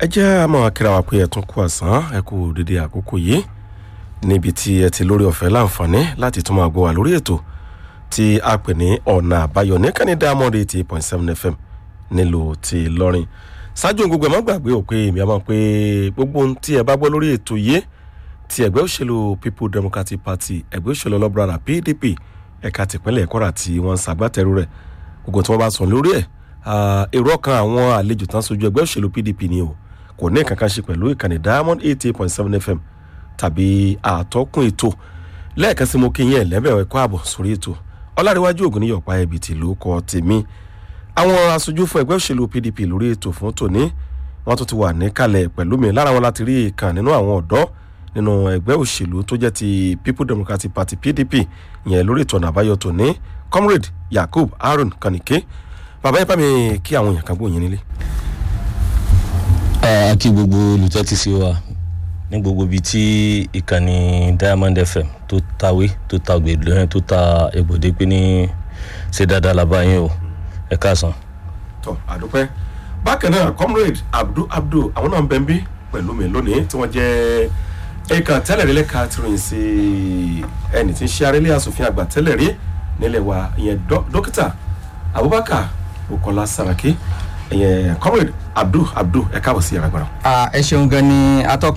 ẹ jẹ́ àmọ́ kíra wa pé ẹ tún kú àsán ẹ kú dédé àkókò yìí níbi tí ẹ ti lórí ọ̀fẹ́ láǹfààní láti tún máa gbọ́ wa lórí ètò tí a pè ní ọ̀nà àbáyọ ní kánní diamond eighty eight point seven fm nílùú ti lọ́rin ṣáájú gbogbo ẹ̀ má gbàgbé ò pé èmi àmọ́ pé gbogbo ohun tí ẹ bá gbọ́ lórí ètò yìí ti ẹgbẹ́ òṣèlú people democratic party ẹgbẹ́ òṣèlú ọlọ́bùrọ̀dà pdp ẹ̀ka tìpínlẹ̀ kọ́ra tí wọ́n ń ṣàgbátẹrù rẹ̀ gbogbo tí wọ́n bá sọ lórí ẹ̀ èrò ọkàn àwọn àlejò tán sojú ẹgbẹ́ òṣèlú pdp ni o kò ní kankan ṣe pẹ̀lú ìkànnì diamond eighty eight point seven fm tàbí àtọ́kùn ètò lẹ́ẹ̀kan sí mo kí yín ẹ̀lẹ́bẹ̀ ẹ̀kọ́ ààbọ̀ sórí ètò ọlárẹ̀wájú ògùn níyọ̀pá ẹ̀bì tí ló kọ́ tèmi àwọn aṣojú fún ẹgbẹ́ òṣèlú pdp lórí ètò fún tòní wọ́n tún ti wà níkàlẹ̀ pẹ̀lú mi lára wọn láti rí ìkan nínú àwọn ọ̀dọ́ nínú ẹgbẹ́ òṣèlú tó jẹ́ ti people democratic party pdp yẹn lórí ètò ọ̀nà àbáyọ tòní comrade yakub aaron kanike bàbá yẹn bá mi kí àwọn èèyàn kan gbóyin nílé. a kí gbogbo olùtẹ́tí sí wa ní gbogbo ibi tí ìkànnì diamond fm tó tawé tó ta gbèdúrà tó ta egbòde pé ní ṣe dáadáa la bá yín o ẹ káàsán. tọ àdúpẹ́ bákan náà comrade abdul abdul àwọn náà ń bẹ ń bí pẹ̀lú mi lónìí tí wọ́n jẹ́ ẹ̀ka tẹ́lẹ̀ rí lẹ́ka tìrìn sí ẹni tí ń ṣe arẹ́lé asòfin àgbà tẹ́lẹ̀ rí nílẹ̀ wa ìyẹn dókítà abubakar bukola saraki ìyẹn comrade abdul abdul ẹ káàbọ̀ sí yàrá gbọ́dọ̀. ẹ ṣeun gan ni atọ́kùn.